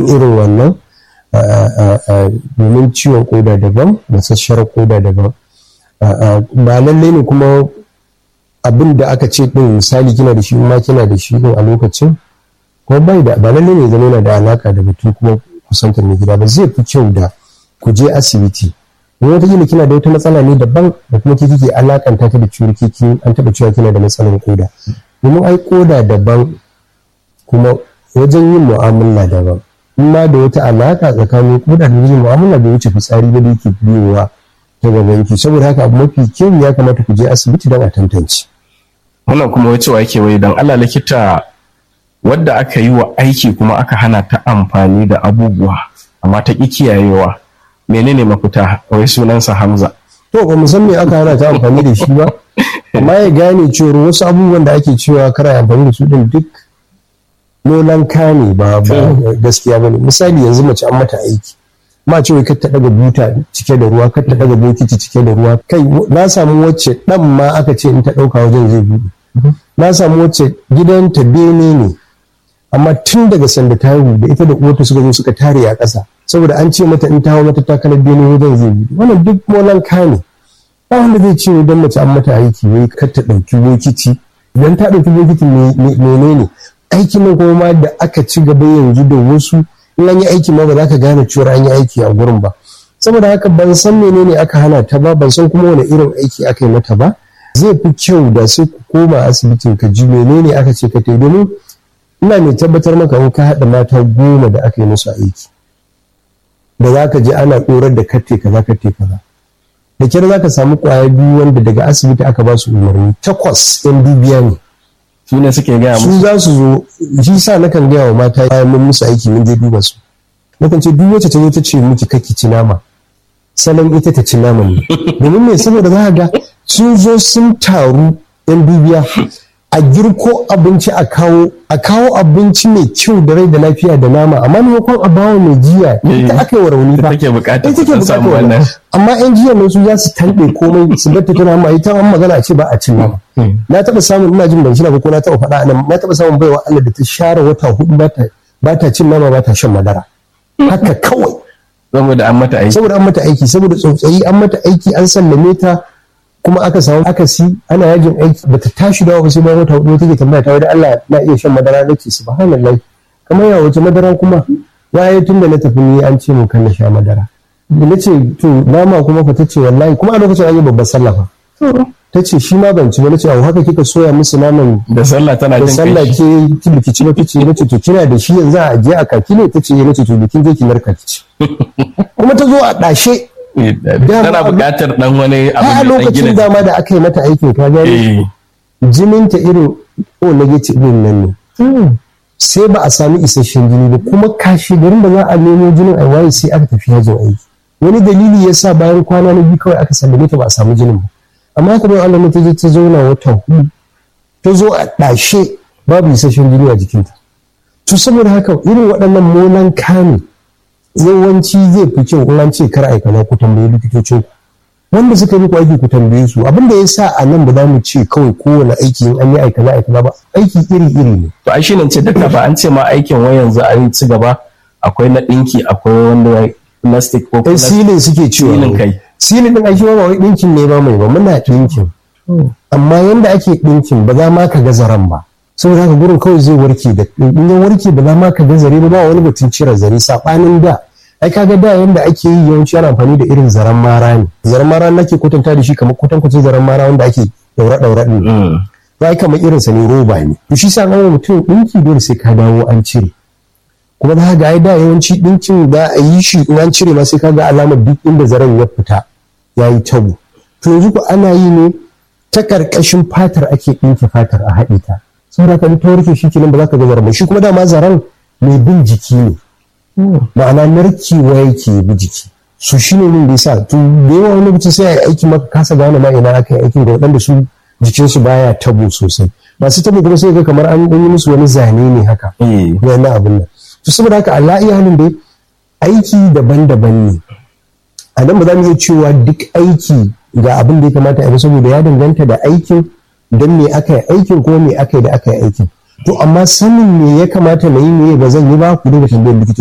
irin wannan domin ciwon koda daban masasshar koda daban ba lallai ne kuma abin da aka ce din misali kina da shi ma kina da shi din a lokacin kuma bai da ba lallai ne zama yana da alaka da batun kuma kusantar mai gida ba zai fi kyau da ku je asibiti in wata kila kina da wata matsala ne daban da kuma ke kike alakanta ta da ciwon kiki an taba cewa kina da matsalar koda domin ai koda daban kuma wajen yin mu'amala daban in ma da wata alaka tsakanin koda da yin mu'amala bai wuce fitsari ba da yake biyowa ta gaban ki saboda haka abu mafi kyau ya kamata ku je asibiti don a tantance wannan kuma wacewa yake wai don Allah likita wadda aka yi wa aiki kuma aka hana ta amfani da abubuwa amma ta ƙi kiyayewa menene mafita wai sunansa Hamza to ba mu san me aka hana ta amfani da shi ba amma ya gane cewa wasu abubuwan da ake cewa kara amfani da su din duk nolan kane ba gaskiya bane misali yanzu mace an mata aiki ma ce kar ta daga buta cike da ruwa kar ta daga bokiti cike da ruwa kai na samu wacce dan ma aka ce in ta dauka wajen zai buɗe na samu wacce gidanta bene ne amma tun daga sanda ta haihu da ita da uwarta suka zo suka tare a ƙasa saboda an ce mata in ta hawo mata takalar bene wajen zai buɗe wannan duk molan ne ba wanda zai ce idan mace an mata aiki wai kar ta ɗauki bokiti idan ta ɗauki bokiti menene aikin nan kuma ma da aka ci gaba yanzu da wasu in an yi aiki ma ba za ka gane cewa an yi aiki a gurin ba saboda haka ban san menene aka hana ta ba ban san kuma wani irin aiki aka yi mata ba zai fi kyau da sai ku koma asibitin ka ji menene aka ce ka tai domin ina mai tabbatar maka in ka haɗa mata goma da aka yi musu aiki da za ka je ana ɗorar da katte kaza katte kaza da kyar za ka samu ƙwaya biyu wanda daga asibiti aka ba su umarni takwas yan dubiya ne su ne suke gaya su za su zo shi sa nakan gaya wa mata bayan mun musu aiki mun je duba su nakan ce duk wacce ta zo ta ce miki kake ci nama salon ita ta ci naman ne domin me saboda za ga sun zo sun taru yan dubiya a girko abinci a kawo a kawo abinci mai kyau da rai da lafiya da nama amma maimakon a bawa mai jiya ita aka yi wa rauni fa take bukatar ita take bukatar wannan amma yan jiya nan su za su tanɗe komai su bar ta tana ma ita an magana a ce ba a cin nama na taɓa samun ina jin ban shi ba ko na taɓa faɗa nan na taɓa samun baiwa Allah da ta share wata hudu ba ta ba ta cin nama ba ta shan madara haka kawai saboda an mata aiki saboda an mata aiki saboda tsautsayi an mata aiki an sallame ta kuma aka samu akasi ana yajin aiki bata tashi dawa ba sai bayan wata hudu take tambaya ta wani Allah na iya shan madara nake subhanallahi kamar ya wace madara kuma waye tun da na tafi ni an ce mun kan na sha madara da nace to nama kuma fa tace wallahi kuma a lokacin an yi babbar sallah fa tace shi ma ban ci ba nace a haka kika soya musu naman da sallah tana da jin sallah kai ke biki ci ba tace nace to kina da shi yanzu a je a kaki ne tace nace to bikin je ki narka ki ci kuma ta zo a dashe tana buƙatar dan wani abu a mai dan lokacin gina dama da aka yi mata aikin ka gani eh jininta irin o negative din nan ne sai ba a sami isasshen jini ba kuma kashe garin da za a nemo jinin a waye sai aka tafi yajin aiki wani dalili ya sa bayan kwana na biyu kawai aka sallame ta ba a samu jinin ba amma haka bai Allah ta je ta zauna wata hudu ta zo a ɗashe babu isasshen jini a jikinta to saboda haka irin waɗannan molan kame yawanci zai fi kyau in an ce kar aikana ku tambayi likitocin ku wanda suka yi ku aiki ku tambaye su abin da ya sa a nan ba za mu ce kawai kowane aiki in an yi aikana aikana ba aiki iri iri ne to ai shine ce duka ba an ce ma aikin wai yanzu a yi ci gaba akwai na dinki akwai wanda plastic ko ai plastic silin suke cewa Silin kai. silin din ai shi ma ba wai dinkin ne ba mai ba muna dinkin amma yanda ake dinkin ba za ma ka ga zaren ba saboda haka gurin kawai zai warke da in ya warke ba za ma ka ga zare ba ba wani batun cire zare sabanin da ai kaga da yanda ake yi yawanci ana amfani da irin zaren mara ne zaren mara nake kwatanta da shi kamar kwatankwacin zaren mara wanda ake daura daura din Mm. ya kamar irin sa ne roba ne to shi sa an wa mutum dinki dole sai ka dawo an cire kuma za ga ai da yawanci dinkin da a yi shi in an cire ma sai ka ga alamar duk inda zaren ya fita ya yi tabo to yanzu ko ana yi ne ta karkashin fatar ake ɗinke fatar a haɗe ta saboda ka ta warke shi kenan ba za ka ga zaren ba shi kuma dama zaren mai bin jiki ne ma'ana narkewa yake bi jiki su shi ne da yasa to da yawa wani mutum sai a yi aiki maka kasa gane ma ina aka yi aikin ga waɗanda su jikinsu baya tabo sosai masu tabo kuma sai ga kamar an yi musu wani zane ne haka Eh. wani abin nan to saboda haka Allah iya halin dai aiki daban-daban ne a nan ba za mu iya cewa duk aiki ga abin da ya kamata a yi ba saboda ya danganta da aikin don me aka yi aikin ko me aka yi da aka yi aikin to amma sanin me ya kamata na yi me ba zan yi ba ku dinga tambayar likita